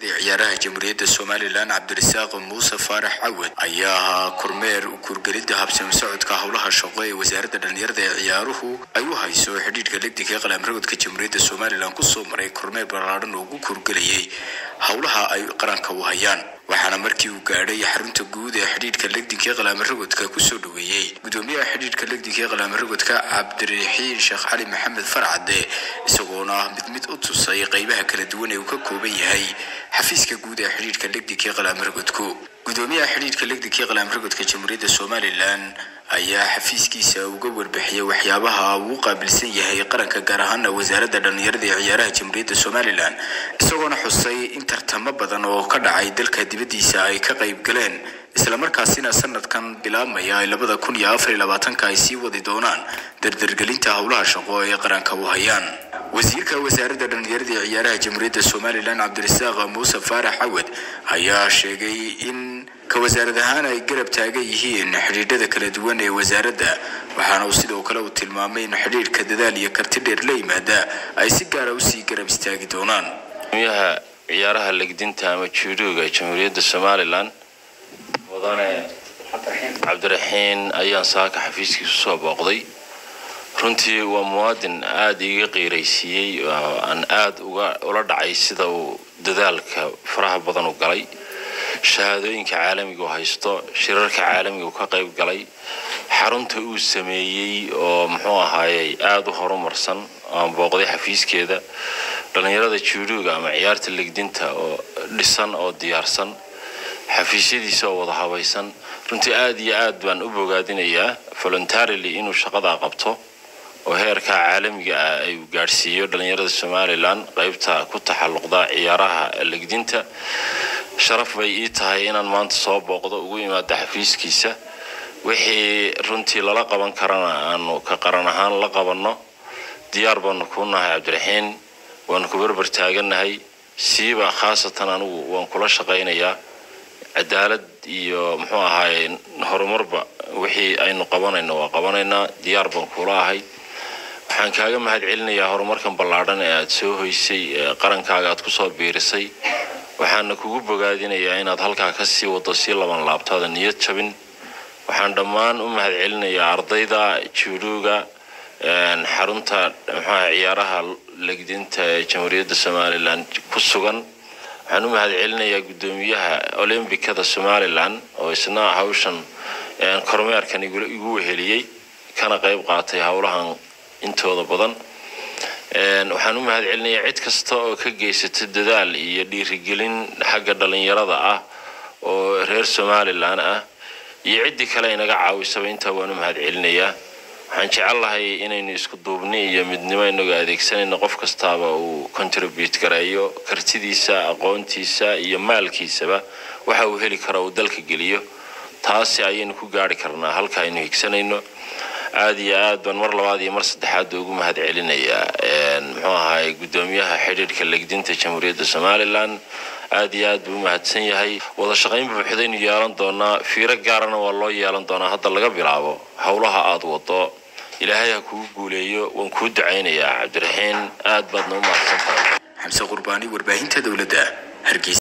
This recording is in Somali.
ciyaaraha jamhuuriyadda somalilan cabdirasaaq muuse faarax cawad ayaa ahaa kormeer kurgelidda habsami socodka howlaha shaqo ee wasaaradda dhallinyarada ee ciyaaruhu ay u hayso xidhiidhka legdinka ee qalaamragodka jamhuuriyadda somalilan kusoo maray kormeer ballaadhan oo ugu kurgelayay howlaha ay qaranka u hayaan waxaana markii uu gaadhay xarunta guud ee xidhiidhka legdinka ee qalaamaragodka kusoo dhaweeyey gudoomiyaha xidhiidhka legdinka ee qalaamaragodka cabdiraxiin sheekh cali maxamed farcade isagoona mid mid u tusay qeybaha kala duwan ee uu ka kooban yahay xafiiska guud ee xidhiidhka legdinka ee qalaamaragodku gudoomiyaha xidhiidhka legdinka ee qalaamaragodka jamhuuriyadda somalilan ayaa xafiiskiisa uga warbixiyay waxyaabaha uu u qaabilsan yahay qaranka gaar ahaana wasaaradda dhallinyarada ee ciyaaraha jamhuuriyadda somalilan isagoona xusay in tartamo badan oo ka dhacay dalka dibaddiisa ay ka qayb galeen islamarkaasina sanadkan bilaabmaya ay labada kun iyo afar iyo labaatanka ay sii wadi doonaan dardargelinta howlaha shaqo ee qaranka u hayaan wasiirka wasaaradda dhallinyarada ee ciyaaraha jamhuuriyadda somalilan cabdirasaaq muuse faarax cawad ayaa sheegay in ka wasaarad ahaan ay garab taagan yihiin xidhiidhada kala duwan ee wasaaradda waxaana uu sidoo kale uu tilmaamay in xidhiidhka dadaal iyo karti dheer la yimaada ay si gaara usii garab istaagi doonaan gudoomiyaha ciyaaraha legdinta ama juudooga jamhuuriyadda somalilan mudane cabdiraxiin ayaan saaka xafiiskiisu soo booqday runtii waa muwaadin aada iiga qiiraysiiyey oo aan aada uga ula dhacay sida uu dadaalka faraha badan u galay shahaadooyinka caalamiga u haysto shirarka caalamiga uu ka qayb galay xarunta uu sameeyey oo muxuu ahaayey aada u horumarsan aan booqday xafiiskeeda dhallinyarada juudooga ama ciyaarta legdinta oo dhisan oo diyaarsan xafiisyadiisa oo wada habaysan runtii aada iyo aad baan u bogaadinayaa voluntarily inuu shaqadaa qabto oo heerka caalamiga ah ay gaadhsiiyo dhallinyarada somalilan qaybta ku taxalluqda ciyaaraha legdinta sharaf bay ii tahay inaan maanta soo booqdo ugu imaado xafiiskiisa wixii runtii lala qaban karana aanu ka qaran ahaan la qabanno diyaar baanu kuu nahay cabdiraxiin waanu ku berber taagannahay siiba khaasatan anigu waan kula shaqaynayaa cadaalad iyo muxuu ahaaye horumarba wixii aynu qabanayno waa qabanaynaa diyaar baan kula ahay waxaan kaaga mahad celinayaa horumarkan ballaadhan ee aada soo hoysay ee qarankaaga aad kusoo biirisay waxaana kugu bogaadinayaa inaad halkaa kasii wado sii laban laabtaada niyad jabin waxaan dhammaan u mahad celinayaa ardayda juudooga xarunta muxuaha ciyaaraha legdinta ee jamhuuriyadda somalilan ku sugan waxaan u mahad celinayaa guddoomiyaha olombikada somalilan oo isna hawshan kormeerkan igu weheliyey kana qayb qaatay howlahan intooda badan waxaan u mahad celinayaa cid kasta oo ka geysata dadaal iyo dhiirigelin xagga dhallinyarada ah oo reer somalilan ah iyo ciddii kale inaga caawisaba intaa waan u mahad celinayaa waxaan jecellahay inaynu isku duubni iyo midnimo inagoo adeegsanayno qof kastaaba uu contribute gareeyo kartidiisa aqoontiisa iyo maalkiisaba waxa uu heli karo uu dalka geliyo taasi ayaynu ku gaari karnaa halka aynu higsanayno aada iyo aad baan mar labaad iyo mar saddexaad ugu mahad celinayaa muxuu ahaay guddoomiyaha xidhiidhka legdinta jamhuuriyadda somalilan aada iyo aad buu u mahadsan yahay wada shaqayn buuxdaynu yeelan doonaa fiiro gaarana waa loo yeelan doonaa hadda laga bilaabo howlaha aada wado ilaahay ha kugu guuleeyo waan kuu ducaynayaa cabdiraxiin aad baadna u mahadsan tahay xamse qurbaani warbaahinta dowladda hargeysa